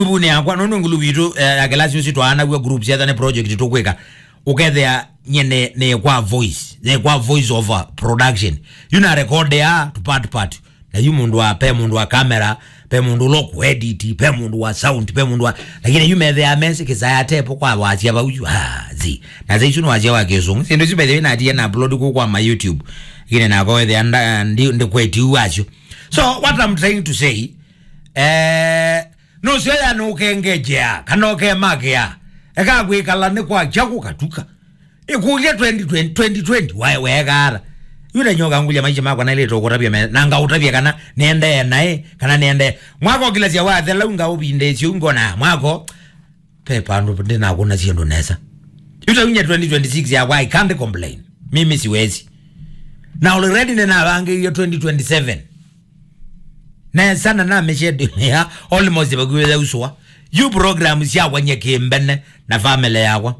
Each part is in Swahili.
bune yakwa nono ngulu bitu akelasi usi twana kwa groups ya ne project tokweka ukethea nyene ne kwa voice ne kwa voice over production yuna record ya to part part na yu mundu wa pe mundu wa camera pe mundu lo ku edit pe mundu wa sound pe mundu wa lakini yu methe ya message kisa ya tepo kwa wachia ba uju ah zi na zai chuno wachia wa kesungu sindo si bethe na dia na upload ku kwa my youtube kine na go the anda ndi ndi kweti wacho so what i'm trying to say eh no sio ya no kengejea kana ke magia eka gwikala ni kwa chaku katuka ikulia 2020 2020 wae wegara yule nyoka ngulia maisha mako na ile to kutapia na nga utapia kana niende naye kana niende mwako kila sia wa thela unga ubinde sio ngona mwako pepa ndo ndina kuna sio ndo nesa yuta unya 2026 ya why can't complain mimi siwezi na already nina bange hiyo 2027 na sana na meshe ya almost baguwe uswa you program sia wanye kimbene na family yakwa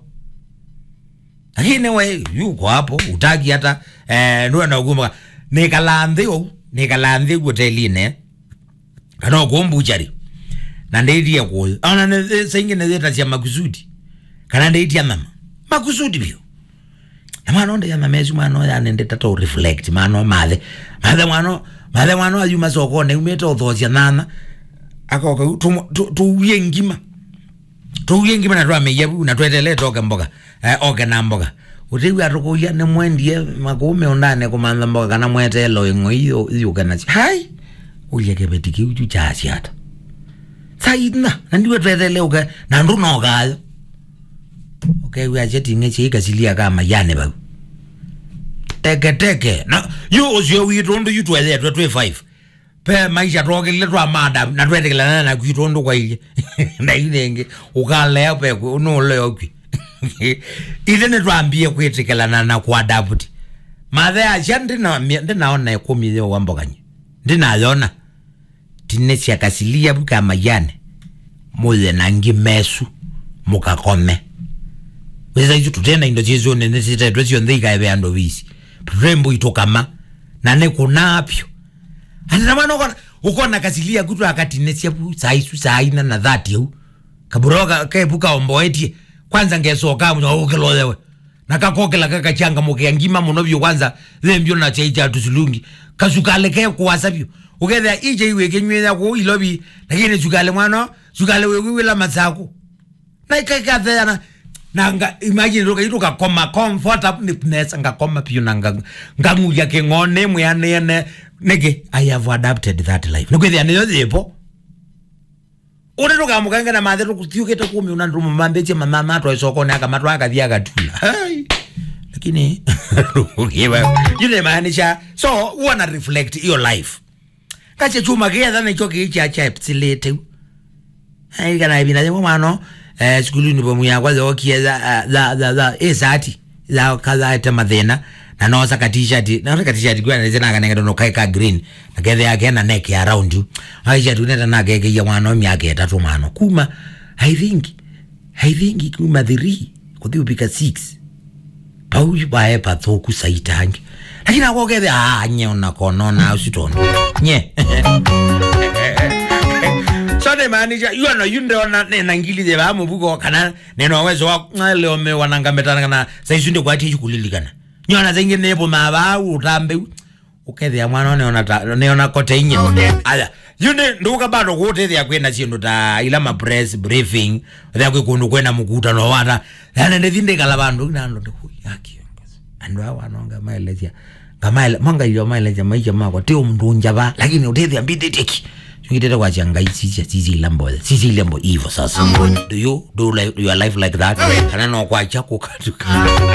lakini we yuko hapo utaki hata eh ndio na ugumba nikalandhi au nikalandhi hoteline kana kumbuchari na ndeitie kuyo ana ne sengi ne zeta cia makusudi kana ndeitie mama makusudi bio na mwana onde ya mamezu mwana ya nende tato reflect mwana mathe mathe mwana mathe mwana ayu masokone umete uthocia nana akoka tuwie ngima tuwie ngima na twameia na twetelee toke mboga eh, oke na mboga utiwi atukuya ni mwendie makume undane kumantha mboga kana mwetelo ing'o iyo iyuke nacio hai uye kebeti kiu chu chasiata saina na ndiwe twetele uke na ndunokayo ukewi achetinge chiikasilia kama yane bau teke teke na yu ucio witu ndu yu twethetwe twi 5 pe maisha twokile twa madam na twetekelana na kwitu ndu kwaile na inenge ukalea pe nuleo kwi ile nä twambie kwitikelana na kuadapt mathe acia ndinaona ikumithio wa mboganye ndinayona tine ciakasilia buka mayane muthe na ngi mesu mukakome weza icu tutena indo cicio nene citetwe cionthe ikaeve andu visi turembo itukama na nä kunapyo anina mwana ukona ukona kasilia kutu akatine ciapu saisu saina na thati au kaburoka kepuka omboetie kwanza ngesoka ukilolewe nakakokela kakachanga mukia ngima muno vyo kwanza thembyo na chaicha tusulungi kasukale ke kuwasa vyo uketha ije iwe kenyweza ku ilobi lakini sukale mwana sukale we wila masako na ikakatha na nanga imagine roka iruka koma comfortableness nga koma pio nanga nganguya ke ngone muyane ne nege i have adapted that life nikwethia niyo thipo uri tukamukanga na mathe tukuthiukite kumi una ndumu mambeche mama matwa isokone akamatwa akathia agatula lakini yunemaanisha so wana reflect your life kache chuma kietha nicho kiicha chepsilite kana ibina mwana eh skulini bomu yakwa zo kietha za za za esati za kaza ete mathina na no saka t-shirt na saka t-shirt kwa nze na kanenge no kai ka green na kethe yake na neck around you aisha tuneta na keke ya mwana miaka etatu mano kuma i think i think kuma 3 kuthi upika 6 pau bae pathoku saitangi lakini ako kethe ah nye ona kono na usitona nye so ne maanisha you know you ndona nena ngili ze ba mubuko kana neno wezo wa leo me wanangametana kana saisunde kwati chikulilikana nyona zingi nepo mabau utambe ukethia mwana neona neona kote inye aya yune nduka bado kutethia kwenda chindu ta ila ma press briefing thia kwi kundu kwenda mukuta no wata yana ndithinde kala bandu nando ndiku yaki andu awa nonga maelezia ngamaele manga iyo maelezia maisha mako tio mndu njaba lakini utethia mbideteki ngitete kwa changa sisi sisi lambo sisi lambo hivyo sasa do you do like your life like that kana no kwa chako katuka